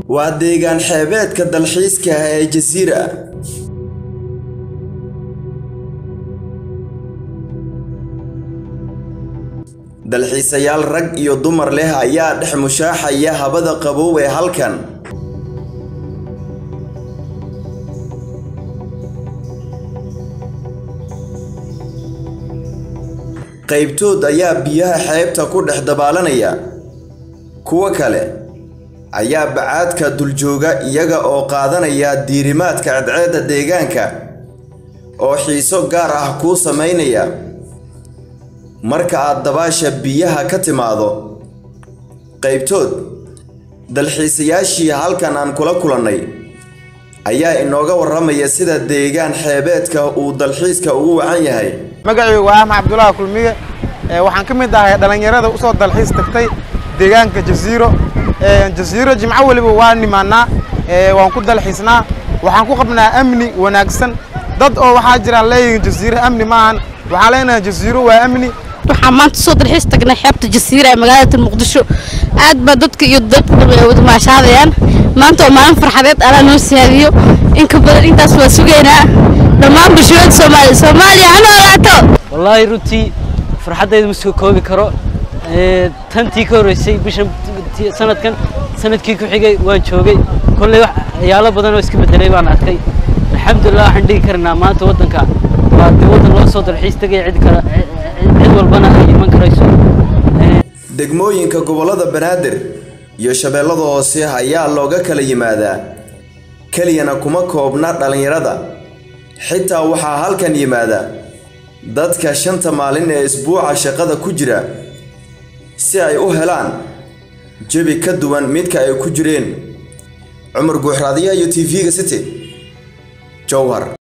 waa deegaan xeebeedka dalxiiska ah ee jasiira dalxiisayaal rag iyo dumar leh ayaa dhex mushaaxaya habada qabow ee halkan qaybtood ayaa biyaha xeebta ku dhex dabaalanaya kuwo kale ayaa bacaadka duljooga iyaga oo qaadanaya diirimaadka cadceedda deegaanka oo xiiso gaar ah kuu samaynaya marka aad dabaasha biyaha ka timaado qaybtood dalxiisayaashii halkan aan kula kulannay ayaa inooga warramaya sida deegaan xeebeedka uu dalxiiska ugu wacan yahay magacaygu waa axmed cabdulaahi kulmiye waxaan ka mid ahay dhallinyarada usoo dalxiis tagtay deegaanka jasiiro jasiiro jimco weliba waa nimaanaa waan ku dalxiisnaa waxaan ku qabnaa amni wanaagsan dad oo waxaa jiraan leeyihiin jasiiro amni maahan waxaan leenahay jasiiro waa amni waxaan maanta soo dalxiis tagnay xeebta jasiira ee magaalada muqdisho aad baa dadka iyo dadka maashaadayaan maanta oo maalin farxadeed alaa noo siyaadiyo in ka badan intaas waa sugaynaa dhammaan bulshooyada soomaaliya soomaaliya ha noolaato wallaahi runtii farxaddayda ma soo koobi karo tantii ka horreysay bishan sanadkan sanadkii ku xigay waan joogay kolley waxyaalo badan oo iska bedelay baan arkay alxamdulilah waxaan dhigi karnaa maanta waddanka waa dee waddan loo soo dalxiis tegaya cid kale cid walbana ay iman karayso degmooyinka gobollada banaadir iyo shabeellada hoose ayaa looga kala yimaadaa keliyana kuma koobna dhallinyarada xitaa waxaa halkan yimaada dadka shanta maalin ee isbuuca shaqada ku jira si ay u helaan jebi ka duwan midka ay ku jireen cumar guuxraadiyaha iyo t v-ga city jowhar